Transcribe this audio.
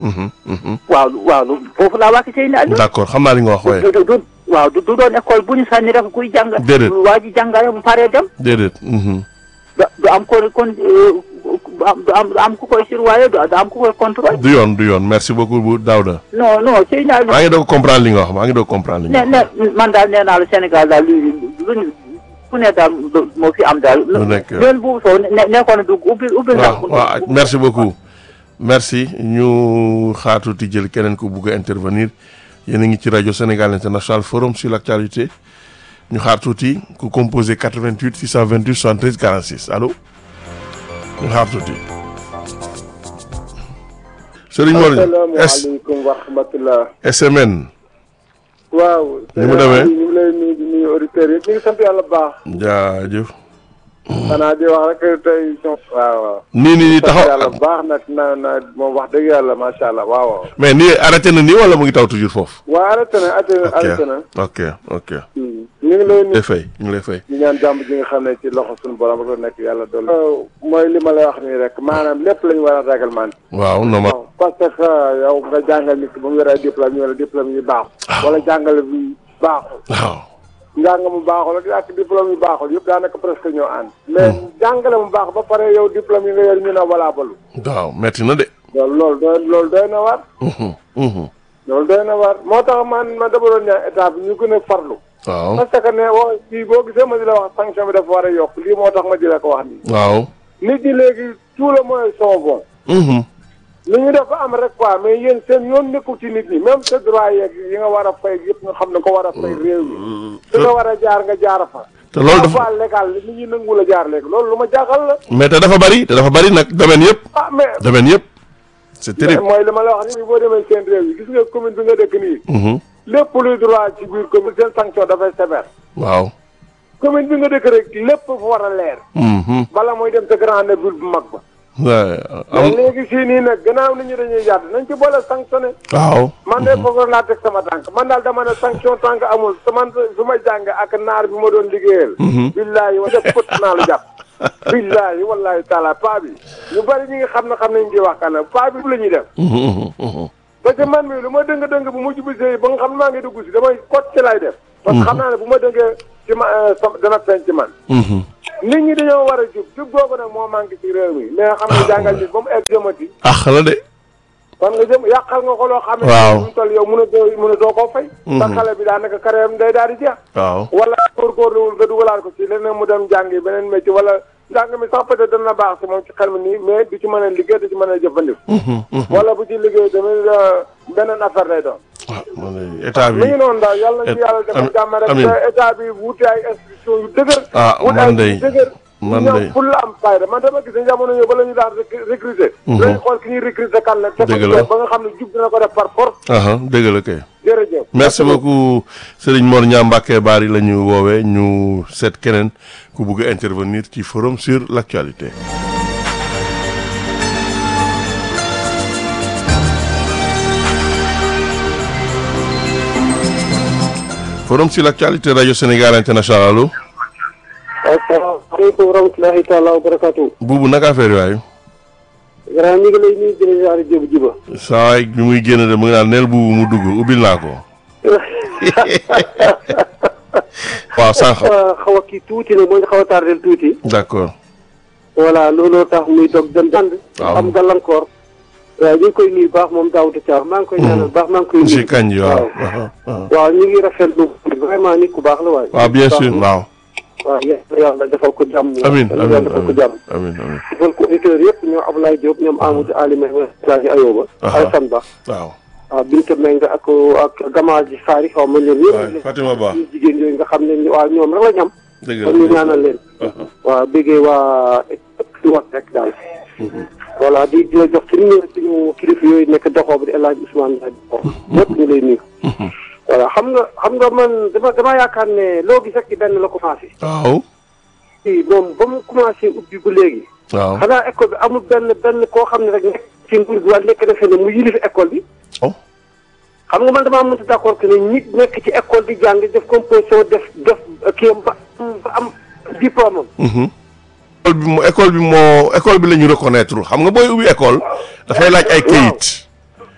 Mhm, mhm. waaw waaw foofu laa wàcc Seydina Aliou d'accord xam naa li nga wax waaye du du waaw du du doon école bu ñu sànni rek kuy jàng Déedéet. waa ji jàngale bu paree dem déedéet. mhm. du du am ko kon euh, du am du am du am ku koy surveiller du du am ku koy contrôler du yoon du yoon merci beaucoup bu Daouda. non non Seydina Aliou maa ngi doog comprendre li nga wax maa ngi doog comprendre li ne nga wax. ne man daal nee naa la Sénégal daal lu luñ ku ne daal moo fi am daal Lu nekk. leen bu soo ne nekkoon na dugg ubbil ubbil waaw waaw merci beaucoup merci ñu xaatuti jël keneen ku bugg a intervenir yéen a ngi ci rajo Sénégal International Forum sur l'actualité ñu xaar tuuti ku composé 88 628 73 46 allo ñu xaar tuuti. Serigne Mor S asalaamaaleykum wa rahmatulah. SMN waaw. Ni mu demee? ñu ngi lay nuyu di nuyu auditeurs yi ñu ngi sant yàlla bu baax. jaajëf xanaa di wax rek tey. waaw waaw. nii nii nii sant taxaw yàlla bu baax nag na na moom wax dëgg yàlla macha allah waaw waaw. mais nii arrêté na nii wala mu ngi taw toujours foofu. waa arrêté na arrêté na arrêté na. ok ok ñu ngi lay nuyu lay fay ñu ngi lay fay. di ñaan jàmm ji nga xam ne ci loxo suñu borom rek la nekk yàlla doon. mooy li ma lay wax nii rek maanaam lépp la ñu war a réglementé. waaw normal waaw parce que yow nga jàngal nit ki ba mu yore ay diplôme ñu ne diplôme yi baaxul. wala jàngale bi baaxul. waaw njàng mu baaxul ak ak diplôme yu baaxul yëpp daanaka presque ñoo ànd. mais jàngale mu baax ba pare yow diplôme yi nga yor ñu ne valable. waaw metti na de. loolu loolu doy loolu doy na war. Mhm, mhm. loolu doy na war moo tax man man dama doon ñaan état bi ñu gën a farlu. waaw parce que ne wax fii boo gisee ma di la wax sanction bi dafa war a yokk lii moo tax ma di la ko wax nii. waaw. nit ñi léegi tout le moyens sont bons. Mhm. li ñu def ba am rek quoi mais yéen seen yoon nekkul ci nit ñi même sa droit yeeg yi nga war a fay yëpp nga xam ne ko war a fay réew mi. fi nga war a jaar nga jaar fa. te loolu dafa pas légal nit ñi nangu la jaar léegi loolu lu ma jaaxal la. mais te dafa bari te dafa bari nag domaine yëpp ah mais. domaine yëpp c'est terrible. mooy li ma la wax nii boo demee seen réew yi gis nga commune bi nga dëkk nii. Mhm. lépp luy droit ci biir commune seen sanction dafay sévère. waaw. commune bi nga dëkk rek lépp fa war a leer. Mhm. bala mooy dem sa grande ville bu mag ba. waaw mais am léegi fii nii nag gannaaw nit ñi dañuy yàdd nañ ci boole sanctionné. waaw. man de foofu laa teg sama tànk man daal dama ne sanction tànk amul su man su ma jàng ak naar bi ma doon liggéeyal. billaahi wa def fët naa lu jàpp. billaahi wallaahi taala paa bi ñu bari ñi nga xam ne xam nañ ci wax kan paa bi la ñuy def. Mhm, mhm, mhm. parce que man mii lu ma dëng dëng bu mujj bi sëy ba nga xam ne maa ngi dugg si damay kot ci lay def. parce que xam naa ne bu ma dëngee ci ma sama dana feeñ ci man. Mhm. nit ñi dañoo war a jub jub googu nag moo manqué ci réew mi mais xam nga jàngal nit ba mu egg jëmati. ah la de. kon nga jëm yàqal nga ko loo xam ne. Waaw. mu toll yow mën a doo mën a doo koo fay. sa xale bi daanaka carrière day daal di jeex. waaw. wala góorgóorluwul nga dugalaat ko ci leneen mu dem jàngi beneen métier wala njàng mi sax peut-être dana baax si moom ci xel mi nii mais du ci mën a liggéey du ci mën a jëfandiku. Mhm, mhm. wala bu ci liggéey tamit euh, beneen affaire lay doon. ah man de état mi ngi bi. noonu daal yàlla na ci yàlla defal Ami- jàmm rek amiin. te état bi wuute ay institution yu dëgër. Ah, wut man ay de- yu dëgër. man ñoom de- pour la am fayda man dama gis ne jamono yooyu ba la ñu daan rec- recruter. dañuy xool ki ñuy recruter kan la. te Dëgg ko la. def ba nga xam ne jub dina ko def par force. aha dëgg la kay. jërëjëf. merci beaucoup Serigne Mor Niang Mbacké Bari la ñu woowee ñu seet keneen ku bugg a intervenir ci forum sur l'actualité. forum sur l'actualité radio Sénégal international allo asalaamaaleykum wa rahmatulahi taala wa barakatu. buubu naka affaire yooyu. grand ñu ngi lay nuyu di la ziare Diop Jiba. saa waay bi muy génn de mu ngi naan neel buubu mu dugg ubbil naa ko. waaw sànq. xaw a kii tuuti nag moo ñu xaw a tardel tuuti. d'accord. voilà looloo tax muy dog dem dand. Waaw. am gàllankoor. waaw ñu ngi koy nuyu baax moom Daouda Thiaw maa ngi koy ñaanal baax maa ngi koy nuyu. monsieur Kandji waaw. waaw ñu ngi rafetlu vraiment nit ku baax la waaye. waaw bien sûr waaw. waaw yàlla yàlla defal ko jàmm. amiin yàlla amiin defal ko jàmm. amiin amiin defal ko auditeurs yëpp ñoom Ablaye Diop ñoom Amadou Alima Alaaji Ayoba. Aha. Alassane Ba. waaw. waaw Binta Mbengue ak ak Gamaa ji Saari xaw ma leen waay yëpp. Fatima Ba ñu jigéen yooyu nga xam ne waaw ñoom rek la ñam. dëgg kon ñu la ñaanal leen. waaw bëggee waa di wax rek daal. voilà di di la jox ci numéro suñu kilifa yooyu nekk doxoo bi di El Hadj Ousmane Ndiaye doxoo. ñëpp ñu lay nuyu. voilà xam nga xam nga man dama dama yaakaar ne loo gis rek ci benn la commencé. waaw fii moom ba mu commencé ubbi ba léegi. waaw xanaa école bi amul benn benn koo xam ne rek nekk ci nguur gi wala nekk na fenn mu yilif école bi. oh xam nga man damaa mënut d' accord que ne nit nekk ci école di jàng def composition def def kii am ba ba am diplôme am. mhm. école bi moo école bi moo école bi la ñu reconnaître xam nga booy ubbi école dafay laaj ay kayit